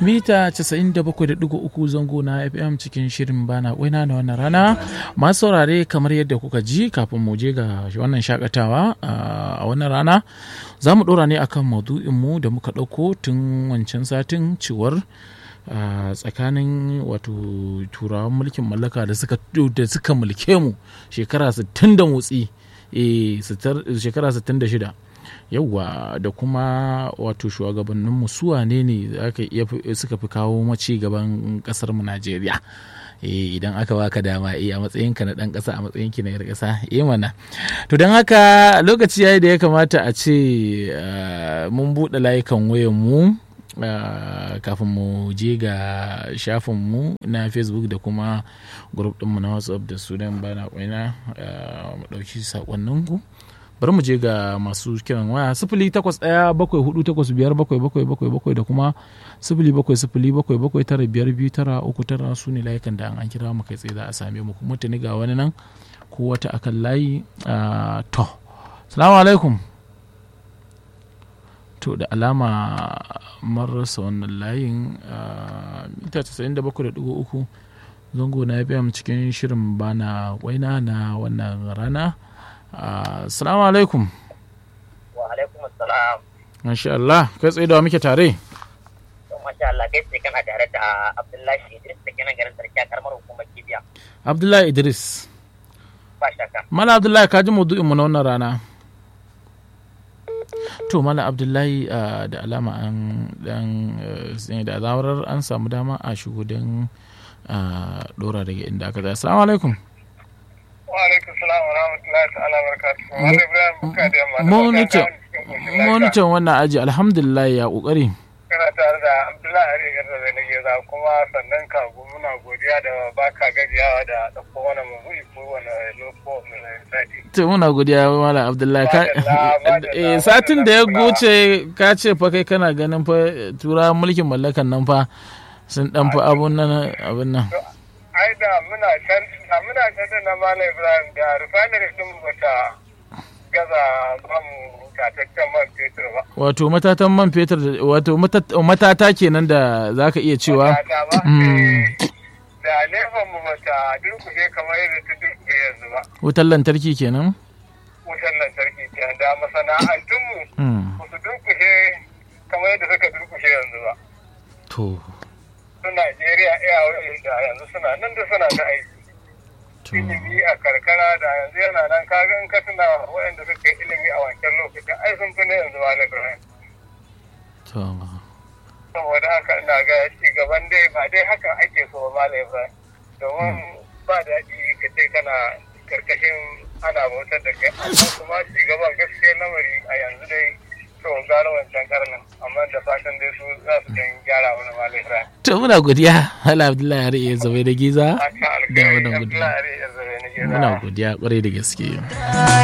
mita 97.3 zango na fm cikin shirin bana waina na wannan rana masu saurare kamar yadda kuka ji kafin mu je ga wannan shakatawa a wannan rana za mu ɗora ne akan maudu'inmu da muka ɗauko tun wancan satin ciwar tsakanin wato turawan mulkin mallaka da suka mulke mu shekara 60 da motsi shekara 66 yauwa da kuma wato shugabanninmu su wane ne suka fi kawo maci gaban kasar mu Najeriya idan aka baka dama a matsayinka na dan kasa a matsayinki na yar kasa eh mana to don haka lokaci yayi da ya kamata a ce mun buɗe layukan wayan mu kafin mu je ga shafinmu na facebook da kuma group ɗinmu na whatsapp da sunan bana kwaina mu ɗauki saƙonninku bari mu je ga masu kiran waya sifili takwas ɗaya bakwai hudu takwas biyar bakwai bakwai bakwai bakwai da kuma sifili bakwai sifili bakwai bakwai tara biyar biyu tara uku tara su ne layukan da an kira mu kai tsaye za a same mu kuma tuni ga wani nan ko wata akan layi to salamu alaikum to da alama marasa wannan layin mita 97.3 zango na fm cikin shirin bana waina na wannan rana assalamu alaikum wa alaikum assalam masha Allah kai tsaye da muke tare masha Allah kai tsaye kana tare da Abdullahi Idris da kenan garin sarki a karamar hukumar Kibiya Abdullahi Idris ba shakka Mala Abdullahi ka ji maudu'in mu na wannan rana to mala abdullahi da alama an dan da zawarar an samu dama a shigo don dora daga inda aka zai assalamu alaikum wa alaikum salam wa rahmatullahi ta'ala barakatuhu wani ibrahim buka da yamma monitor wannan aji alhamdulillah ya kokari kana tare da abdullahi ari garda da nake za kuma sannan ka muna godiya da baka gajiyawa da ɗauko wani mabu'i ko wani loko mai sati to muna godiya mala abdullahi ka eh satin da ya goce ka ce fa kai kana ganin fa tura mulkin mallakan nan fa sun dan fa abun nan abun nan ai da muna can da muna can na malam ibrahim da refinery din bata gaza bamu tataccen man fetur ba wato matatan man fetur wato matata kenan da zaka iya cewa da nefan mu bata durkushe kamar yadda ta durkushe yanzu ba wutar lantarki kenan wutar lantarki kenan da masana'antunmu ba su durkushe kamar yadda suka durkushe yanzu ba to su Najeriya iya da yanzu suna nan da suna ta aiki ilimi a karkara da yanzu yana nan kaga in ka tuna waɗanda suka yi ilimi a wancan lokacin ai sun fi na yanzu ma na to saboda haka ina ga ci gaban dai ba dai haka ake so ba malam Ibrahim domin ba daɗi ka ce kana karkashin ana bautar da kai amma kuma ci gaban gaskiya lamari a yanzu dai to gano wancan karnin amma da fatan dai su za su dan gyara wani malam Ibrahim to muna godiya hala abdullahi har iya zabe da giza haka da wannan alkhairi godiya Abdullahi ya zabe ni muna godiya kwarai da gaske